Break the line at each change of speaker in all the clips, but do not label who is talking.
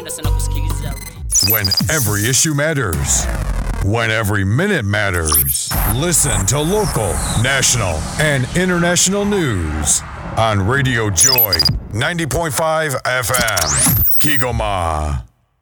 napenda sana kusikiliza
When every issue matters. When every minute matters. Listen to local, national, and international news on Radio Joy 90.5 FM. Kigoma.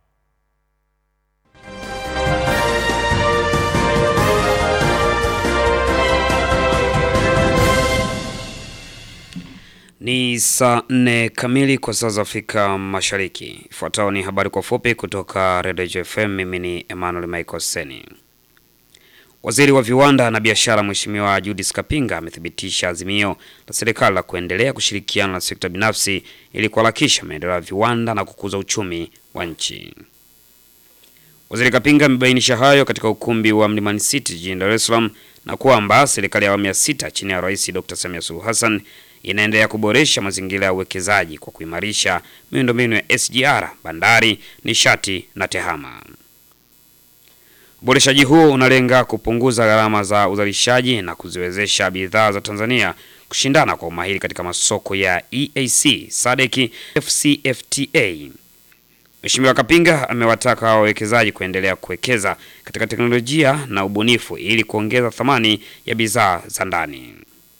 Ni saa nne kamili kwa saa za Afrika Mashariki. Ifuatayo ni habari kwa fupi kutoka Radio FM. Mimi ni Emmanuel Michael Seni. Waziri wa viwanda na biashara Mheshimiwa Judith Kapinga amethibitisha azimio la serikali la kuendelea kushirikiana na sekta binafsi ili kuharakisha maendeleo ya viwanda na kukuza uchumi wa nchi. Waziri Kapinga amebainisha hayo katika ukumbi wa Mlimani City jijini Dar es Salaam na kwamba serikali ya awamu ya sita chini ya Rais Dr. Samia Suluhu Hassan inaendelea kuboresha mazingira ya uwekezaji kwa kuimarisha miundombinu ya SGR, bandari, nishati na tehama. Uboreshaji huo unalenga kupunguza gharama za uzalishaji na kuziwezesha bidhaa za Tanzania kushindana kwa umahiri katika masoko ya EAC, SADC, FCFTA. Mheshimiwa Kapinga amewataka wawekezaji kuendelea kuwekeza katika teknolojia na ubunifu ili kuongeza thamani ya bidhaa za ndani.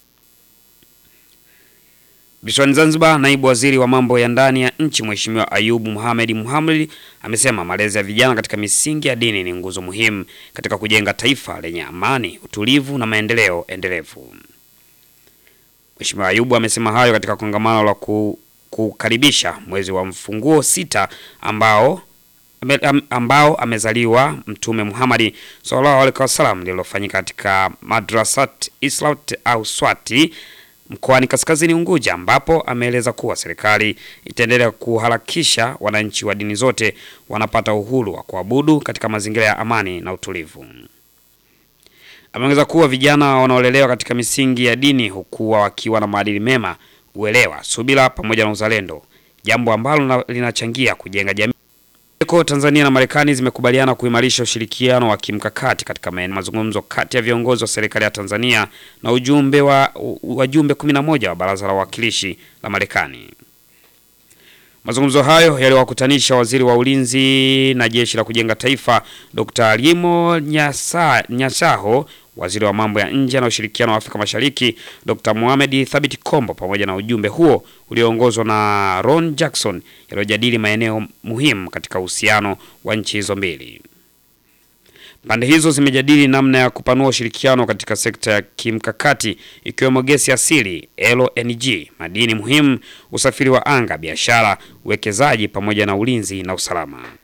Visiwani Zanzibar, naibu waziri wa mambo ya ndani ya nchi Mheshimiwa Ayubu Mohamed Mohamed amesema malezi ya vijana katika misingi ya dini ni nguzo muhimu katika kujenga taifa lenye amani, utulivu na maendeleo endelevu. Mheshimiwa Ayubu amesema hayo katika kongamano la ku, kukaribisha mwezi wa mfunguo sita ambao ambao amezaliwa Mtume Muhammad sallallahu alaihi wasallam lililofanyika katika Madrasat Islat au Swati mkoani Kaskazini Unguja, ambapo ameeleza kuwa serikali itaendelea kuharakisha wananchi wa dini zote wanapata uhuru wa kuabudu katika mazingira ya amani na utulivu. Ameongeza kuwa vijana wanaolelewa katika misingi ya dini hukuwa wakiwa na maadili mema, uelewa, subira pamoja na uzalendo, jambo ambalo linachangia kujenga jamii. Tanzania na Marekani zimekubaliana kuimarisha ushirikiano wa kimkakati katika mazungumzo kati ya viongozi wa serikali ya Tanzania na ujumbe wa wajumbe 11 wa Baraza la Wawakilishi la Marekani. Mazungumzo hayo yaliwakutanisha waziri wa ulinzi na jeshi la kujenga taifa Dr. Limo Nyasa, Nyasaho, waziri wa mambo ya nje na ushirikiano wa Afrika Mashariki Dr. Mohamed Thabit Kombo pamoja na ujumbe huo ulioongozwa na Ron Jackson yaliyojadili maeneo muhimu katika uhusiano wa nchi hizo mbili. Pande hizo zimejadili namna ya kupanua ushirikiano katika sekta ya kimkakati ikiwemo gesi asili, LNG, madini muhimu, usafiri wa anga, biashara, uwekezaji pamoja na ulinzi na usalama.